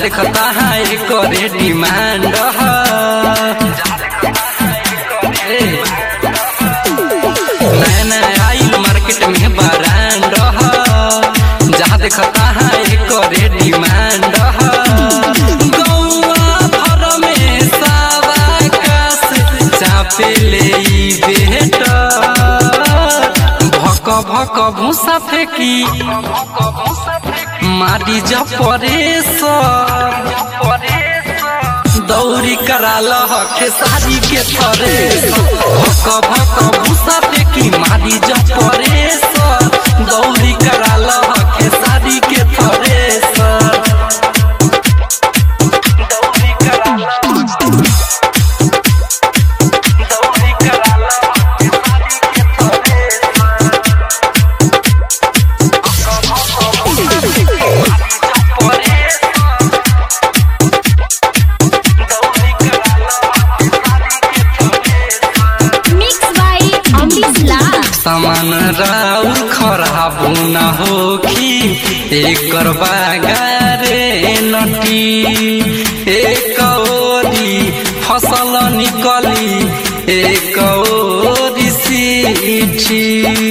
देखता है करे डिमांड नया नया आइल मार्केट में ब्रांड जहाँ देखता है करे डिमांड गौआ भर में सावा कास चापे ले ई बेटा भक भक भूसा फेंकी मारी जब परे दौरी कराल हके सारी के थरे भक भक भूसा फेंकी मारी जब परे दौरी कराल हके सारी के थरे दौरी कराल दौरी कराल हके सारी के थरे Mixed by Amrish Lal. सामान राउर खराब न होखी एकर बागारे नटी एक ओरी फसल निकली एक ओरी सीठी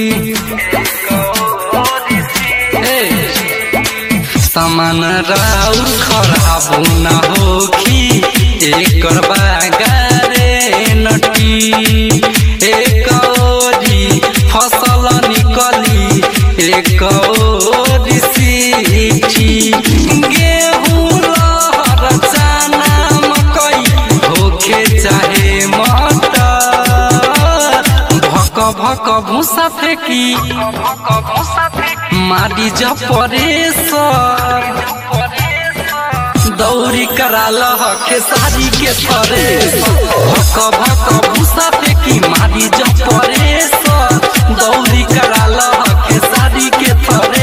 ए, सामान राउर खराब न होखी एकर बागारे नटी एक ओरी फसल निकली एक ओरी सीठी गेहूं लहर चना मकई होखे चाहे मटर भक भक भूसा फेंकी मारी जब परे दौरी कराल हके सारी के थरे भक भक भूसा फेंकी मारी जब परे दौरी कराल हके सारी के थरे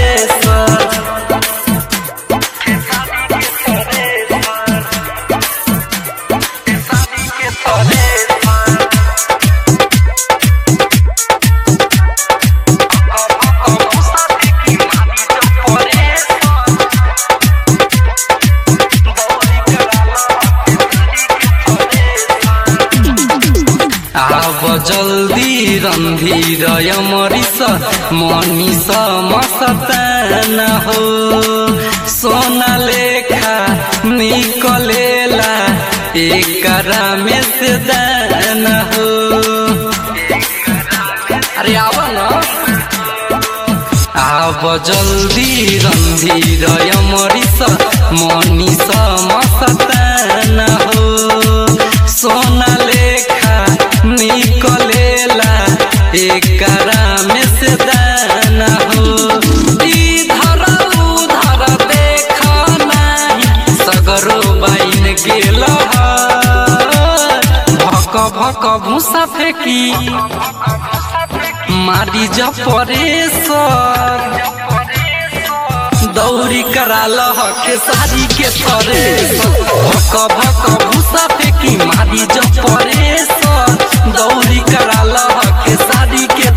आब जल्दी रंधीर यमरिस मनीष मस्तान हो सोना लेखा निकलेला एकरा में से दान हो अरे आव न आब जल्दी रंधीर यमरिस मनीष मस्तान हो सोना लेखा निकलेला एकरा में से दान हो इधर उधर देख नाही सगरो बाइन गेल भक भक भूसा फेंकी मारी जब परे दौरी कराल हके सारी के थरे भक भक भूसा फेंकी मारी जब परे दौरी कराल हके सारी के